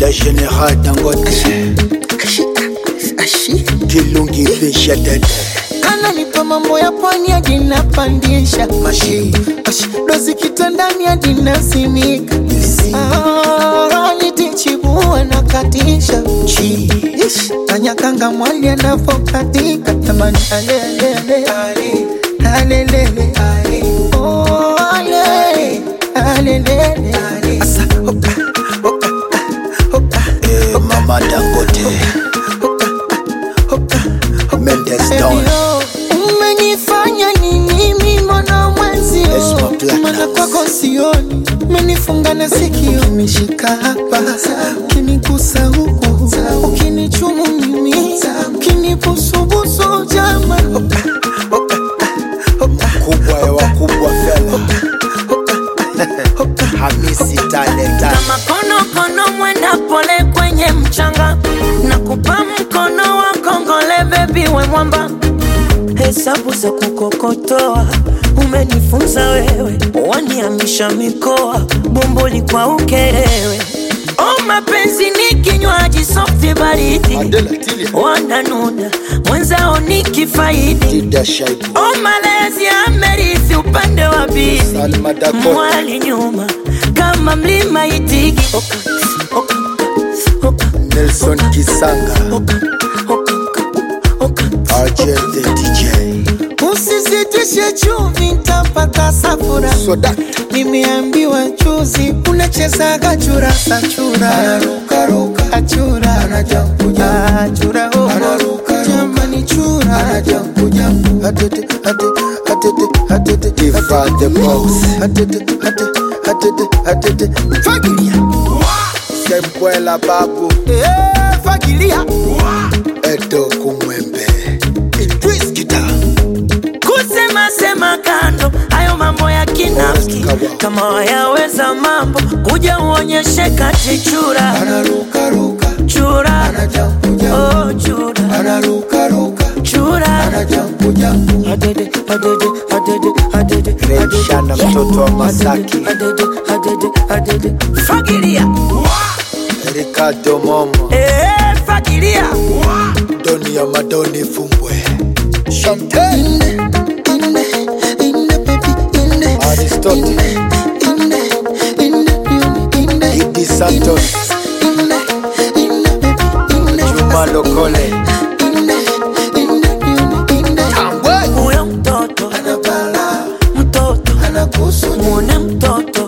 le général dangote kilungi fisha dede ananipa mambo ya pwani hadi napandisha mashi dozi kitandani hadi nasimika Ah, nitichibua na katisha chi Ish, kanyakanga mwali anavokatika jamani alelele alelele Oh, ale, alelele Asa, oka, oka, oka, eh, mama dangote mendes down Elio, umenifanya nini mimi mwana mwenzio Esma Platinum. mana kwako sioni umenifunga na sikio umeshika hapa ukinigusa huku ukinichumu mimi ukinibusubusu jama kubwa ya wakubwa fela hamisi talenta kama konokono mwenda pole kwenye mchanga na kupa mkono wa kongole bebi we mwamba hesabu za kukokotoa umenifunza wewe waniamisha mikoa bomboli kwa ukerewe o mapenzi ni kinywaji softi baridi adela tilia wananuna mwenzao ni kifaidi dida shaibu o malezi amerithi upande wa bibi salma dakota mwali nyuma kama mlima itigi oka, oka, oka, nelson kisanga oka, oka, oka, argel the dj usisitishe chumvi ntapata safura soda nimeambiwa juzi unachezaga churasa chura achura achura oh. jamani chura Iva the boss fagilia sembwela babu Eh, fagilia edo kumwembe idris kita kusema sema kando hayo mambo ya kinafiki kama wayaweza mambo kuja uonyeshe kati chura chura oh, chura chura Adede, adede, adede, adede, Remshana adede. mtoto wa Masaki. Adede, adede, adede. fagilia ricardo momo Eh, fagilia doni ya madoni fumbwe chantel aristotle idi santos juma lokole tambwe huyo mtoto mtoto mwone mtoto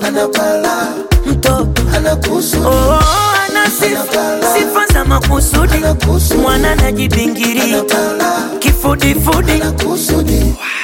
mtoto oh, ana sifa sifa za makusudi mwana najibingiria kifudifudi